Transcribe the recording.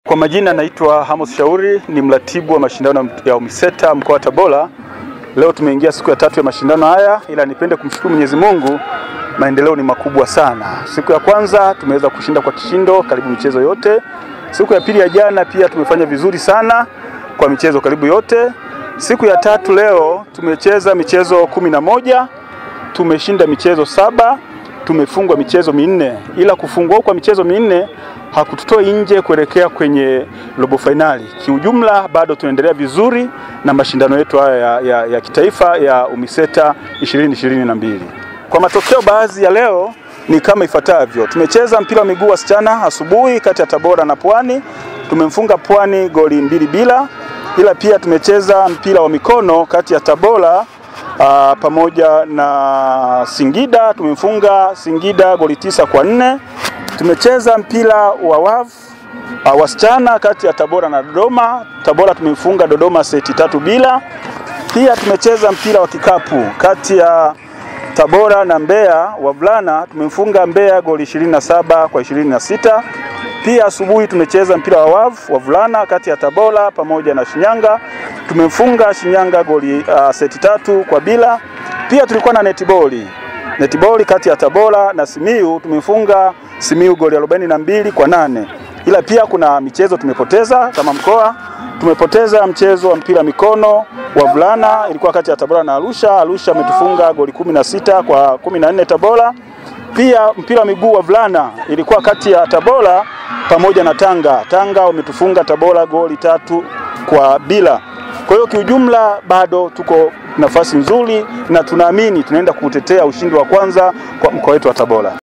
Kwa majina naitwa Amos Shauri, ni mratibu wa mashindano ya UMISETA mkoa wa Tabora. Leo tumeingia siku ya tatu ya mashindano haya, ila nipende kumshukuru Mwenyezi Mungu, maendeleo ni makubwa sana. Siku ya kwanza tumeweza kushinda kwa kishindo karibu michezo yote. Siku ya pili ya jana pia tumefanya vizuri sana kwa michezo karibu yote. Siku ya tatu leo tumecheza michezo kumi na moja, tumeshinda michezo saba tumefungwa michezo minne, ila kufungwa kwa michezo minne hakututoi nje kuelekea kwenye robo fainali. Kiujumla bado tunaendelea vizuri na mashindano yetu haya ya, ya, ya kitaifa ya UMISETA 2022. Kwa matokeo baadhi ya leo ni kama ifuatavyo: tumecheza mpira wa miguu wasichana asubuhi kati ya Tabora na Pwani, tumemfunga Pwani goli mbili bila, ila pia tumecheza mpira wa mikono kati ya Tabora Uh, pamoja na Singida tumemfunga Singida goli tisa kwa nne. Tumecheza mpira wa wavu uh, wasichana kati ya Tabora na Dodoma. Tabora tumemfunga Dodoma seti tatu bila. Pia tumecheza mpira wa kikapu kati ya Tabora na Mbeya wavulana, tumemfunga Mbeya goli 27 kwa 26. Pia asubuhi tumecheza mpira wa wavu wavulana kati ya Tabora pamoja na Shinyanga tumemfunga Shinyanga goli uh, seti tatu kwa bila. Pia tulikuwa na netiboli netiboli kati ya Tabora na Simiu tumemfunga Simiu goli 42 kwa nane. Ila pia kuna michezo tumepoteza kama mkoa, tumepoteza mchezo wa mpira mikono wavulana, ilikuwa kati ya Tabora na Arusha. Arusha ametufunga goli 16 kwa 14 Tabora. Pia mpira wa miguu wavulana ilikuwa kati ya Tabora pamoja na Tanga. Tanga wametufunga Tabora goli tatu kwa bila. Kwa hiyo kiujumla bado tuko nafasi nzuri na tunaamini tunaenda kutetea ushindi wa kwanza kwa mkoa wetu wa Tabora.